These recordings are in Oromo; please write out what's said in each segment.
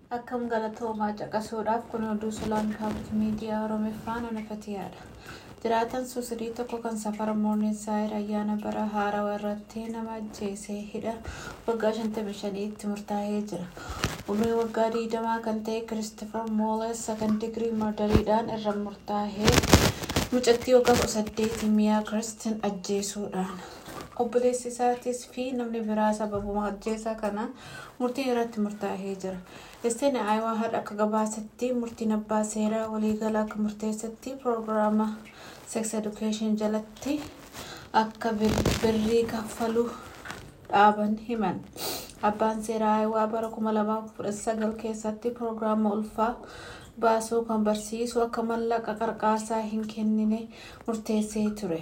Akkam galatoomaa caqasuudhaaf kun oduu sulaan paablik miidiyaa Oromiffaan onafatiyaadha. Jiraatan suusidii tokko kan safara Moornisaayir ayyaana bara haarawaa irratti nama ajjeesee hidha waggaa 55 itti murtaa'ee jira. Umrii waggaa 20 kan ta'e Kiristoofar Mooles sakan digirii mardariidhaan irra murtaa'ee mucattii waggaa 18 miyaa Kiristin ajjeesuudhaan. obboleessi isaatis fi namni biraa sababuma ajjeesaa kanaan murtiin irratti murtaa'ee jira. Esteen Aayawaa har'a akka gabaasatti murtiin abbaa seeraa waliigalaa akka murteessatti piroogiraama sex education jalatti akka birrii kaffaluu dhaaban himan. Abbaan seeraa Aayawaa bara 2019 keessatti piroogiraama ulfaa baasuu kan barsiisu akka mallaqa qarqaasaa hin kennine murteessee ture.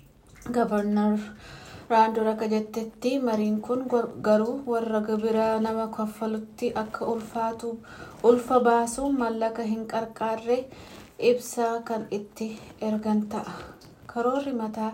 Gavarnar raandoon akka jettetti mariin kun garuu warra gibira nama kaffalutti akka ulfaatu ulfa baasuu mallaqa hin qarqaarre ibsaa kan itti ergan ta'a. Karoorri mataa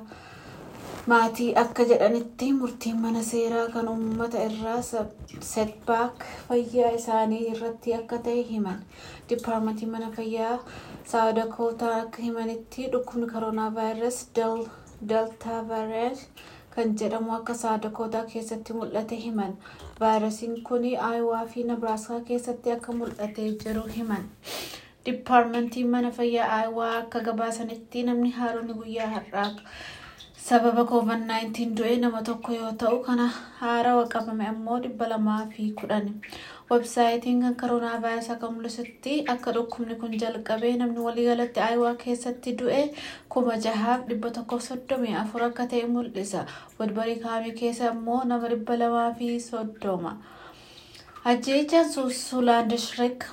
maatii akka jedhanitti murtiin mana seeraa kan uummata irraa setbaak fayyaa isaanii irratti akka ta'e himan. Dipaarmentii mana fayyaa saawudakootaa akka himanitti dhukkubni koronaa vaayirasii deltaa vaayirasii kan jedhamu akka saawudakootaa keessatti mul'ate himan. Vaayirasiin kun aayawaa fi nabraaskaa keessatti akka mul'atee jiru himan. Dipaarmentiin mana fayyaa aayawaa akka gabaasanitti namni haaronni guyyaa har'aa sababa covid-19 du'e nama tokko yoo ta'u kana haarawa qabame ammoo dhibba lamaa fi kudhan. Websaayitiin kan koronaa vaayirasii akka mul'isutti akka dhukkubni kun jalqabee namni waliigalatti aayawaa keessatti du'e kuma jahaaf dhibba tokkoof soddomii afur akka ta'e mul'isa. Wadbarii kaamii keessa ammoo nama dhibba lamaa fi soddoma. Ajjeechaan Suulaan District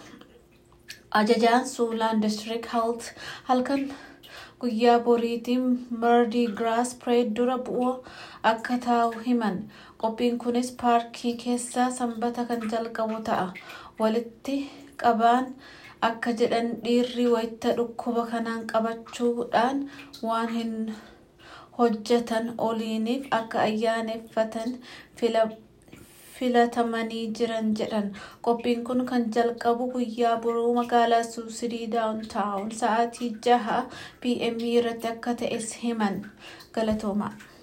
Ajajaan Suulaan District Health halkan guyyaa boriitiin Mardi Gras Parade dura bu'uu akka taa'u himan. Qophiin kunis paarkii keessa sanbata kan jalqabu ta'a. Walitti qabaan akka jedhan dhiirri wayita dhukkuba kanaan qabachuudhaan waan hin hojjetan oliiniif akka ayyaaneffatan filatamanii jiran jedhan. Qophiin kun kan jalqabu guyyaa boruu magaalaa Suusidii daawuntaawun sa'aatii jaha pm irratti akka ta'es himan. Galatoomaa.